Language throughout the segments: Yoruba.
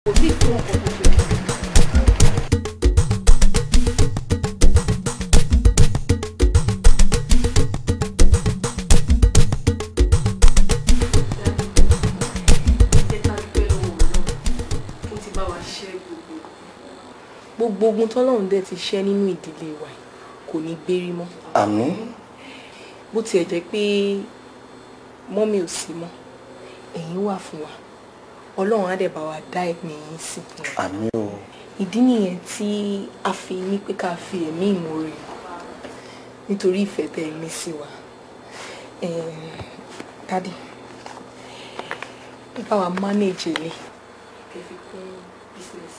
kò sí ìfún ọkọ̀ tó ṣe. gbogbo ogun tọ́lọ́run dẹ̀ ti ṣẹ́ nínú ìdílé wa yìí kò ní gbérí mọ́ àmín bó tiẹ̀ jẹ́ pé mọ́mí ò sí mọ́ ẹ̀yin wà fún wa ọlọ́run á dẹ̀ bá wa dá ẹ̀mí yín sí àmín o ìdí nìyẹn tí a fi ní pé ká fi ẹ̀mí ìmoore nítorí ìfẹ́ tẹ́ ẹ ní sí wa dádì ẹ bá wa manage ilé ẹ fi kún business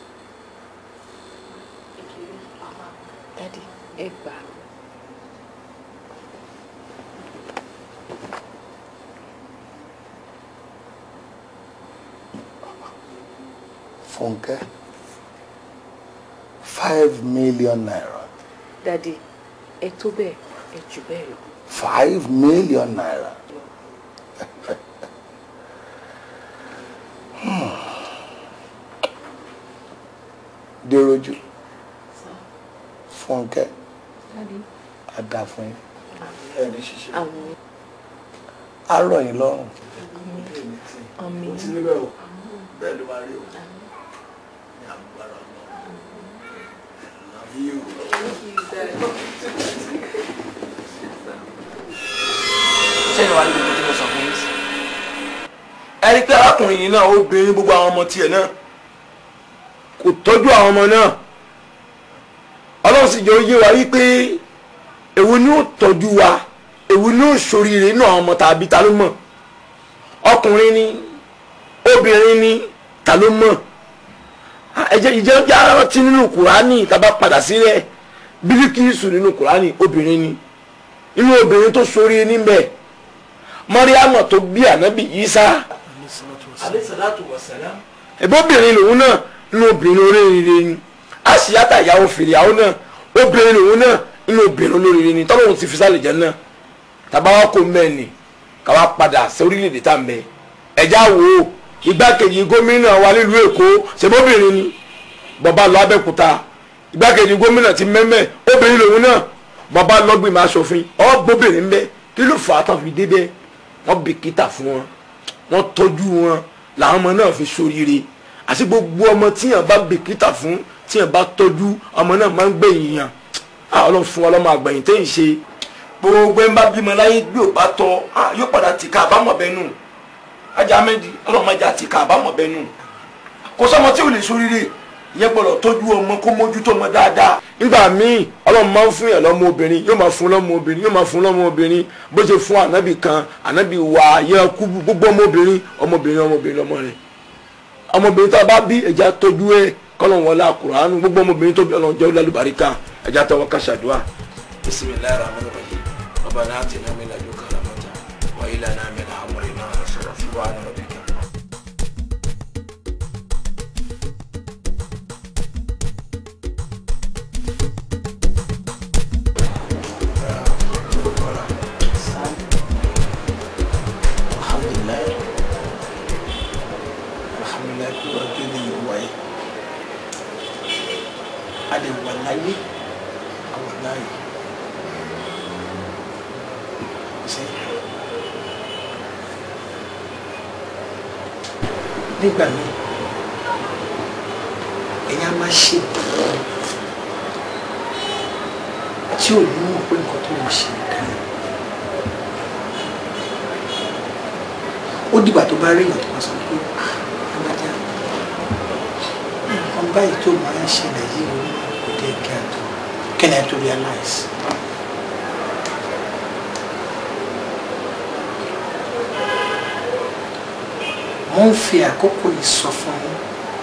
dádì ẹ gbà á. Fúnkẹ́ five million naira dádì ẹ tó bẹ́ẹ̀ ẹ jù bẹ́ẹ̀ lọ. five million naira. Hmm. Déròjú Fúnkẹ́ dádì á dá fún yín ẹni ṣiṣẹ́ àmín á rọ̀ yín lọ́rùn. àmín Ti níbẹ̀ o bẹ́ẹ̀ ló máa rí o ní agbára Ọlọ́run. Love you. ṣé ìwà ní gbogbo tí mo sọ fún yín sí. ẹ rí i pé arákùnrin yìí náà ó bìnrin gbogbo àwọn ọmọ tiẹ̀ náà kò tọ́jú àwọn ọmọ náà ọlọ́run sì jẹ́ ó yé wa wípé èwo ni ó tọ́jú wa èwo ni ó ṣoríire inú àwọn ọmọ tàbí ta ló mọ̀ ọkùnrin ni obìnrin ni ta ló mọ̀ ẹ̀jẹ̀ ìjẹ́ bí ara ti nínú kùránì tàbá padà sílẹ̀ bílíkìsù nínú kùránì obìnrin ni inú obìnrin tó ṣoríire níbẹ̀ mọ́ríàmọ̀ tó bí ànábì Ìsá aleyhisalatu wasalam. ẹ̀bọ́bìnrin lòun náà inú obìnrin olóríire ni àṣìyàtà ìyàwó fìrìyàwó náà obìnrin lòun náà inú obìnrin olóríire ni tọ́lọ́hún ti fi sálẹ̀ jẹ́ náà tàbá wa kó mbẹ́ ni káwa padà sí orílẹ̀-èdè tá à ń bẹ ẹ̀já wo igbákejì gómìnà wa nílùú Èkó ṣèbóbìnrin ni bàbá lọ Abẹ́òkúta igbákejì gómìnà ti mẹ́mẹ́ obìnrin lòun náà bàbá lọ́gbìmọ̀ aṣòfin ọ́ gbóbìnrin bẹ́ẹ̀ kí ló fà á tán fi dé bẹ́ẹ̀ wọ́n bìkítà fún wọn wọ́n tọ́jú wọn làwọn ọmọ náà fi ṣoríire àti gbogbo ọmọ tíyàn bá bìkítà fún tíyàn bá tọ́jú ọmọ náà máa ń gbẹ̀yìn yàn á ọlọ́run fún ọlọ́mọ àgbẹ̀yìn tẹ́yìn ṣe gbogbo ẹ̀ ń bá bímọ láyé bí ò bá tọ́ á yóò padà tìka àbámọ̀ bẹ́ẹ̀ nù ajá méjì ọlọ́run ajá tìka àbámọ̀ bẹ́ẹ̀ nù kò sọ́mọ tí ò lè ṣoríire ìyẹn gbọ́dọ̀ tọ́jú ọmọ kó mójútó ọmọ dáadáa nígbà míì ọlọ́run máa ń fún yàn lọ́mọ obìnrin yóò máa fún lọ́mọ obìnrin yóò máa fún lọ́mọ obìnrin bó ṣe fún ànábì kan ànábì wà yẹn kú gbogbo ọmọbìnrin ọmọbìnrin ọmọbìnrin lọ́mọ rẹ̀ ọmọbìnrin tá a bá bí ẹja tọ́jú ẹ kọ́lọ́n wọlé àkùránù gbogbo ọmọbìnrin tó bí ọlọ́run jẹ́ olùbáríkà ẹja tọwọ́ ká ṣàdúrà. bisimilayi rahman rahim rabbana atina min ladunka rahmatan wa hab lana min amrina rashada subhana rabbika. alhamdulilayi alhamdulilayi kí wọ́n tó lè wáyé a lè wà láyé àwọn láyé ṣe nígbà míì èèyàn máa ṣe tí ò ní mọ̀ pé nǹkan tó ń ṣe dáa. ó dìgbà tó bá rí èèyàn tó bá sọ pé alájà nǹkan báyìí tó máa ń ṣẹlẹ̀ yìí ó kò dé kí a tó kí ni a tó realize. mo ń fi àkókò yìí sọ fún yín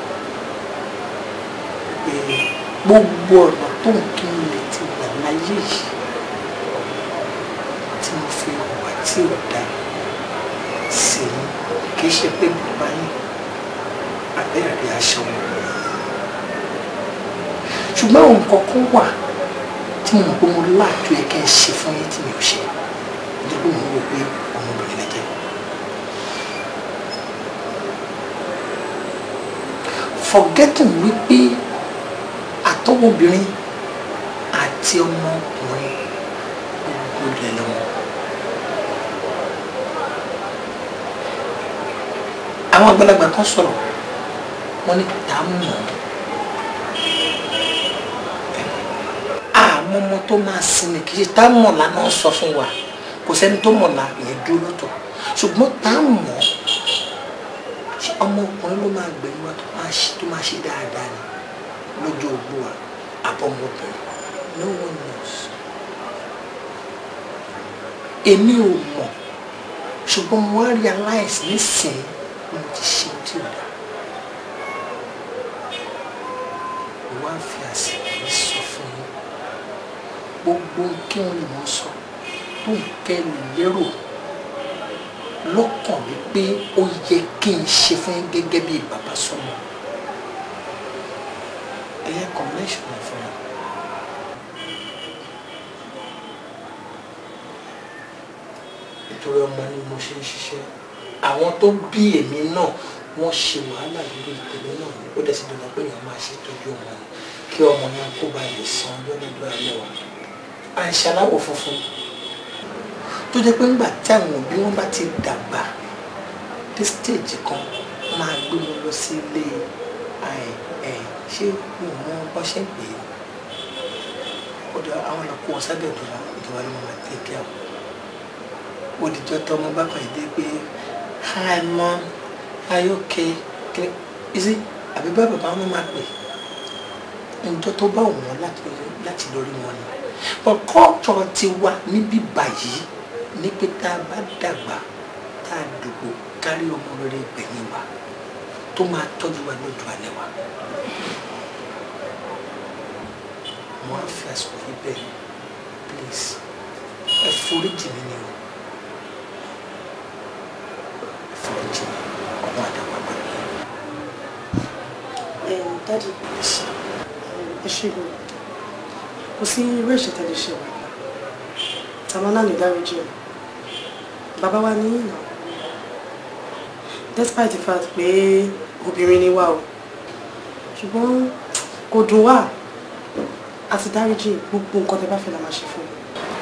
pé gbogbo ọ̀nà tó ń kí n lè ti gbà láyé yìí tí mo fi hùwà tí ò dáa sí i kì í ṣe pé bàbá yín abẹ́rẹ́ aṣọ wọn. ṣùgbọ́n ohun kankan wà tí mo mọ̀ pé mo láàtò ẹ̀ kẹ́ ẹ ṣe fún yín tí mi ò ṣe nítorí mo rò pé ọmọbìnrin lẹ jẹ́. forgetting wípé àtọwọ́bìnrin àti ọmọkùnrin gbogbo ilẹ̀ lọ́wọ́. àwọn àgbàlagbà kan sọ̀rọ̀ wọ́n ní tá a mọ̀ àmọ́ ọmọ tó máa sinmi kì í ṣe tá a mọ̀ lánàá sọ fún wa kò sẹ́ni tó mọ̀ la ìyẹn dúró lọ́tọ̀ ṣùgbọ́n tá a mọ̀ ṣe ọmọkùnrin ló máa gbẹ̀yìn wa tó máa ṣe tó máa ṣe dáadáa ni lọ́jọ́ ogbó wa àbọ̀mọbìnrin no one knows èmi ò mọ̀ ṣùgbọ́n mo wá realize nísìnyí mo ti ṣe tí ò dáa mo wá fi àsìkò yìí sọ fún yín gbogbo kí wọn lè mọ sọ tó ń kẹ́ lè lérò lọ́kàn mi pé ó yẹ kí n ṣe fún yín gẹ́gẹ́ bí bàbá sọmọ ẹ̀yẹ combination ẹ̀ fún mi. nítorí ọmọ ni mo ṣe ń ṣiṣẹ́ àwọn tó bí èmi náà wọ́n ṣe wàhálà lórí ìtẹ̀lé náà ni ó dẹ̀ sì dandan pé èèyàn máa ṣètọ́jú ọmọ ni kí ọmọ yẹn kó ba lè san ọjọ́ lọ́dọ̀ alẹ́ wa à ń ṣaláwọ̀ funfun tó jẹ́ pé ńgbà tí àwọn òbí wọn bá ti dàgbà dé stage kan máa gbé wọn lọ sí ilé ṣé mo mọ bọ́ ṣe ń pè é ọ̀dọ̀ àwọn ọ̀nà kó wọn sábẹ̀ ìjọba ìjọba ló máa tẹ̀ kí àwọn òdìjọ́ tọmọ bá kàn dé pé hi mom are you okay kí is it àbí bá bàbá wọn máa pè ǹjọ́ tó bá wọn láti lórí wọn ni but culture ti wà níbí báyìí ní pé tá a bá dàgbà tá a dògbò kárí ọmọ rere gbẹ̀yìn wa tó máa tọ́jú wa lójú alẹ́ wa wọ́n á fi àsìkò yìí bẹ́ẹ̀ please ẹ foríjì mi ni o ẹ foríjì mi ọmọ àdàgbà pẹ̀lú dádì ẹ ṣe lò kò sí irú ẹ̀ṣẹ̀ tẹ́lẹ̀ ṣe wà tàwọn náà lè dáríjì ẹ̀ bàbá wa ní ìnà despite the fact pé obìnrin ni wá o ṣùgbọ́n kò dùn wá àti dáríjì gbogbo nǹkan tẹ́ bá fẹ́ la máa ṣe fún mi.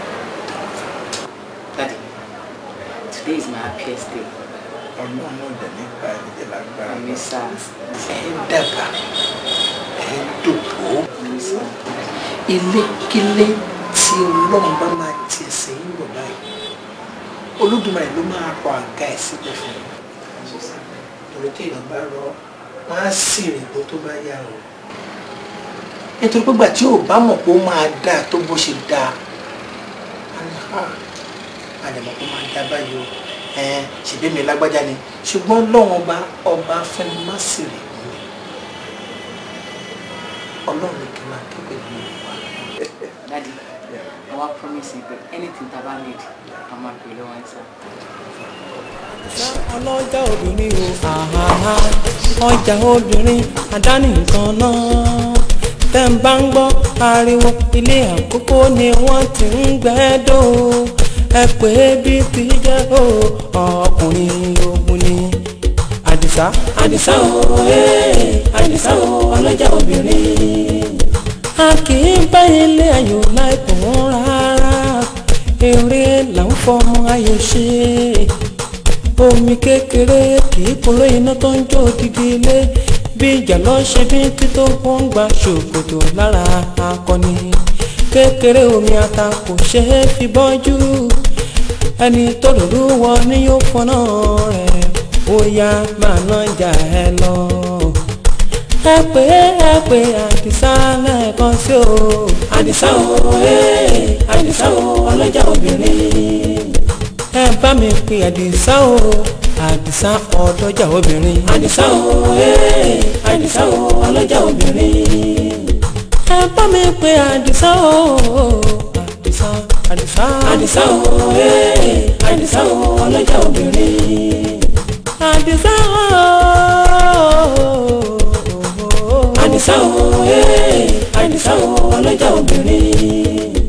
Daddy, today is my happiest day. ọlọ́run náà dẹ̀ nípa ẹ̀jẹ̀ lágbára I miss her. ẹ̀ ń dàgbà ẹ̀ ń dògbò I miss her. ilékílé tí ọlọ́run bá máa ti ẹsẹ̀ yín bọ̀ báyìí olódùmarè ló máa rọ àga ẹ̀ síbẹ̀ fún yín torí tí èèyàn bá rọ wọn á sì rìn bó tó bá yà o nítorí pé gbà tí ò bá mọ̀ pé ó máa dáa tó bó ṣe dáa á ní ha a lè mọ̀ pé ó máa dáa báyìí o ẹ̀ẹ́n ṣèbí mi lágbájá ni ṣùgbọ́n lọ́wọ́n ọba ọba fẹ́ni má sì rìn mú mi ọlọ́run ní kí n máa ké pẹ̀lú ìwà. Daddy, I want promise you that anything that I need, I'm happy to answer. ọlọ́jà obìnrin o àhàhà ọjà obìnrin àdáni nǹkan náà tẹ́ ń bá ń gbọ́ ariwo ilé àkókò ni wọ́n ti ń gbẹ́dọ̀ ẹ pé bí ti jẹ́ o ọkùnrin ogun ni àdìsá àdìsá o ee àdìsá o ọlọ́jà obìnrin a kì í bá ilé ayò láìpọ̀ rárá eré là ń fọmọ ayò ṣe omi kékeré kì í kúrò iná tó ń jó odidi ilé bí ìjà lọ ṣe bí tító wọn ń gba ṣòkòtò lára akọni kékeré omi ata kò ṣe é fi bọ́jú ẹni tó lòlú wọ ni yóò fọnà rẹ̀ ó yá máa ná jà ẹ lọ ẹ pé ẹ pé àdìsá lẹ́ẹ̀kan sí o àdìsá o ee àdìsá o ọlọ́jà obìnrin ẹ bá mi pe àdìsá o àdìsá ọlọ́jà obìnrin àdìsá o ee àdìsá o ọlọ́jà obìnrin ẹ bá mi pe àdìsá o àdìsá àdìsá àdìsá o ee àdìsá o ọlọ́jà obìnrin àdìsá o àdìsá o ee àdìsá o ọlọ́jà obìnrin.